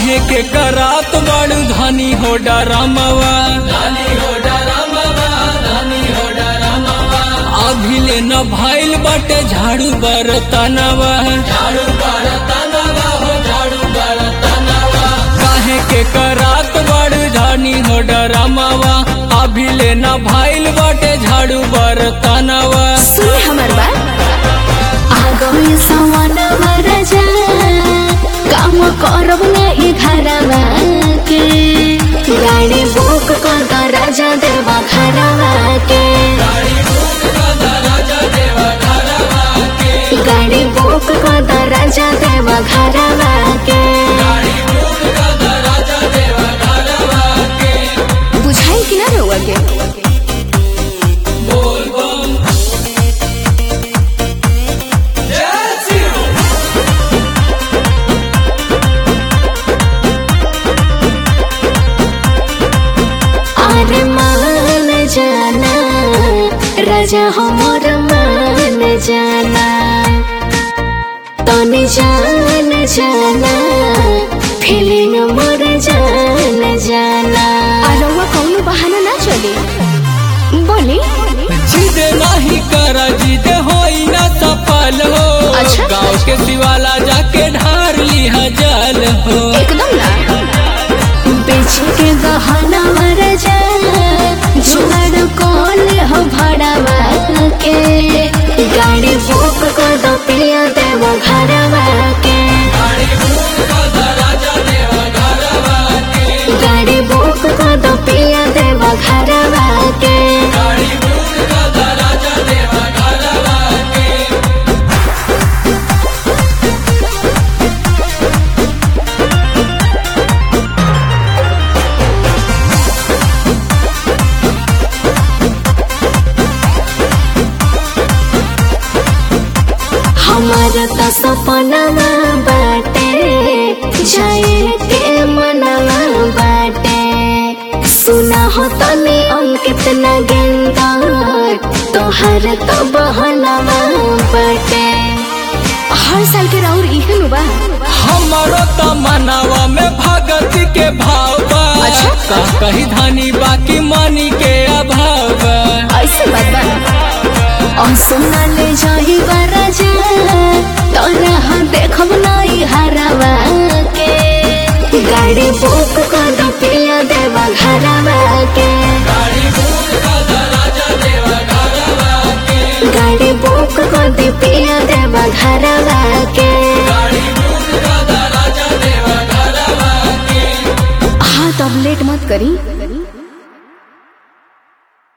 काहे के करात बड़ धनी हो डरमवा अभी ले न भइल बटे झाड़ू बरतनवा काहे के करात बड़ धनी हो डरमवा अभी ले न भइल बटे झाड़ू बरतनवा सुन हमर बात आगो सवन राजा काम करब नहीं घरवा के गाड़ी बुक कर द राजा देवा घरवा के गाड़ी बुक कर द राजा देवा घरवा के बुझाई कि ना रहुआ के अरे मान जाना राजा हमर मान जाना तने जान जाना फीलिंग मोर जान जाना अरवा कौनो बहाना ना चले बोली जिद नहीं कर जिद होई ना सफल हो अच्छा। गाँव के शिवाला जाके ढार लिहा जल हो एकदम ना बेच के गहना मर जा जुगाड़ कौन हो भाड़ावा के गाड़ी बुक कर दो पिया देव घरवा के गाड़ी बुक कर दो पिया देव घरवा के हमार त सपना बाटे जाए के मनवा बाटे सुना हो तने अंकित न गेंदा तोहर तो बहनवा बाटे हर साल के राउर इहे नु बा हमारो त मनावा में भगत के भाव बा अच्छा। का कही धानी बाकी मानी के अभाव बा ऐसे बात बा और सुना ले जाही राजा तोरा हाँ देखब नहीं हरवा के गाड़ी बुक कर दो पिया देवा घरवा के गाड़ी बुक कर दे पिया देवा घरवा के हाँ तब लेट मत करी